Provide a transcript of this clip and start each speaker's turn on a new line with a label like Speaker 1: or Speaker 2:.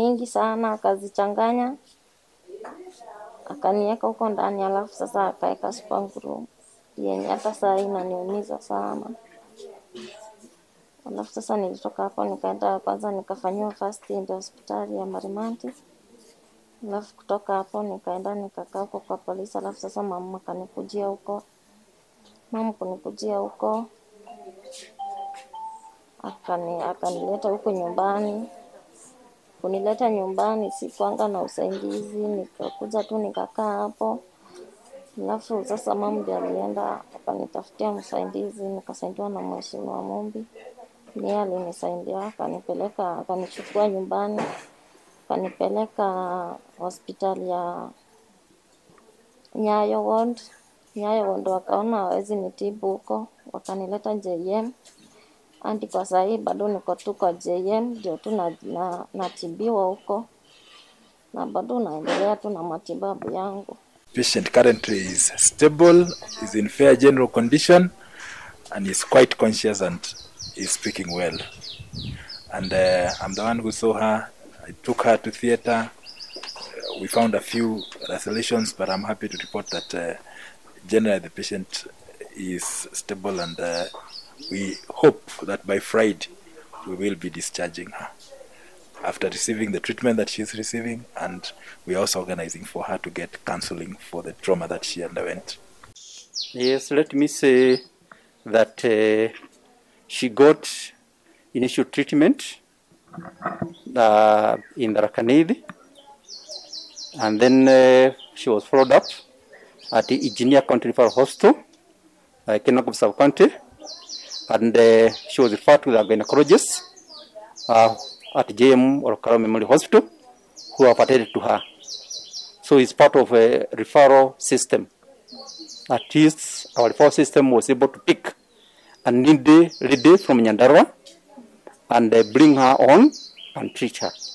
Speaker 1: mingi sana, akazichanganya akaniweka huko ndani, alafu sasa akaweka super glue yenye hata saa hii inaniumiza sana. Alafu sasa nilitoka hapo nikaenda kwanza nikafanyiwa first aid hospitali ya Marimanti. Alafu kutoka hapo nikaenda nikakaa huko kwa polisi, alafu sasa mama akanikujia huko. Mama kunikujia huko akani akanileta huko nyumbani. Kunileta nyumbani sikuanga na usaidizi, nikakuja tu nikakaa hapo. Alafu sasa mama ndiye alienda akanitafutia msaidizi, nikasaidiwa na mheshimiwa Mumbi. Ndiye alinisaidia akanipeleka akanichukua nyumbani akanipeleka hospitali ya Nyayo ward. Nyayo ward wakaona hawezi nitibu huko, wakanileta JM hadi kwa saa hii bado niko tu kwa JM, ndio tu na, na, natibiwa huko na bado naendelea tu na matibabu yangu.
Speaker 2: Patient currently is stable, is in fair general condition, and is quite conscious and is speaking well. And uh, I'm the one who saw her. I took her to theater. Uh, we found a few resolutions, but I'm happy to report that uh, generally the patient is stable, and uh, we hope that by Friday we will be discharging her after receiving the treatment that she is receiving, and we are also organizing for her to get counseling for the trauma that she underwent.
Speaker 3: Yes, let me say that uh, she got initial treatment uh, in the Rakanidi, and then uh, she was followed up at the Engineer County Referral Hospital, uh, Kenogam Sub-County, and uh, she was referred to the gynecologist uh, at JM or Karo Memorial Hospital, who have attended to her. So it's part of a referral system. At least our referral system was able to pick a needy lady from Nyandarua and uh, bring her on and treat her.